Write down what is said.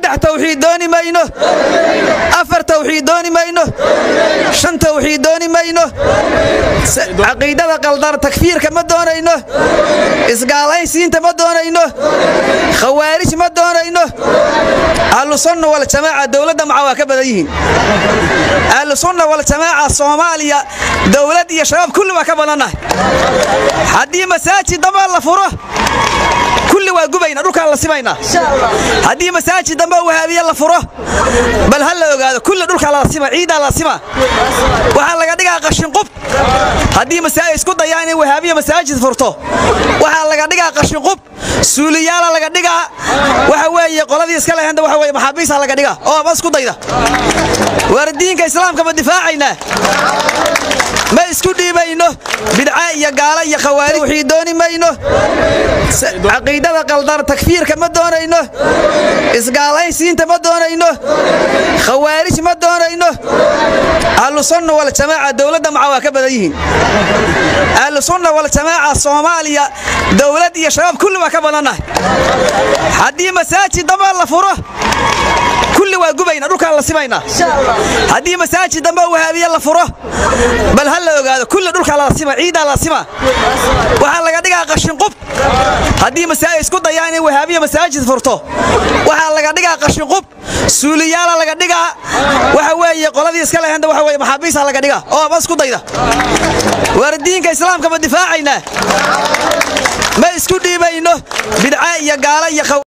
saddex tawxiid dooni mayno afar tawxiid dooni mayno shan tawxiid dooni mayno caqiidada qaldar takfiirka ma doonayno isgaalaysiinta ma doonayno khawaarij ma doonayno ahlusunna waljamaaca dowladda maca waa ka badan yihiin ahlusunna waljamaaca soomaaliya dowlad iyo shabaab kulli waa ka badannahay haddii masaajid damba la furo kulli waa gubayna dhulkaan la simaynaa haddii masaajid dambe wahaabiye la furo bal ha la ogaado kulli dhulkaa la sima ciidaa la sima waxaa laga dhigaa qashinqub haddii isku dayaa inay wahaabiye masaajid furto waxaa laga dhigaa qashinqub suuliyaala laga dhigaa waxa weeye qoladii iska lehenda waxa weye maxaabiisa laga dhigaa oo ma isku dayda waar diinka islaamka ma difaacaynaa ma isku dhiibayno bidca iyo gaala iyo khawaarij wixii dooni mayno caqiidada qaldar takfiirka ma doonayno isgaalaysiinta ma doonayno khawaarij ma doonayno ahlusunna waljamaaca dowladda maca waa ka badan yihiin ahlusunna waljamaaca soomaaliya dowlad iyo shabaab kulli waa ka badannahay haddii masaajid damba la furo kulli waa gubayna dhulkaan la simaynaa haddii masaajid dambe wahaabiye la furo bal ha la ogaado kulli dhulkaa la sima ciidaa la sima waxaa laga dhigaa qashinqub haddii isku dayaa inay wahaabiye masaajid furto waxaa laga dhigaa qashinqub suuliyaala laga dhigaa waxa weeye qoladii iska lehenda waxa weye maxaabiisa laga dhigaa oo ma isku dayda waar diinka islaamka ma difaacaynaa ma isku dhiibayno bidca iyo gaala iyo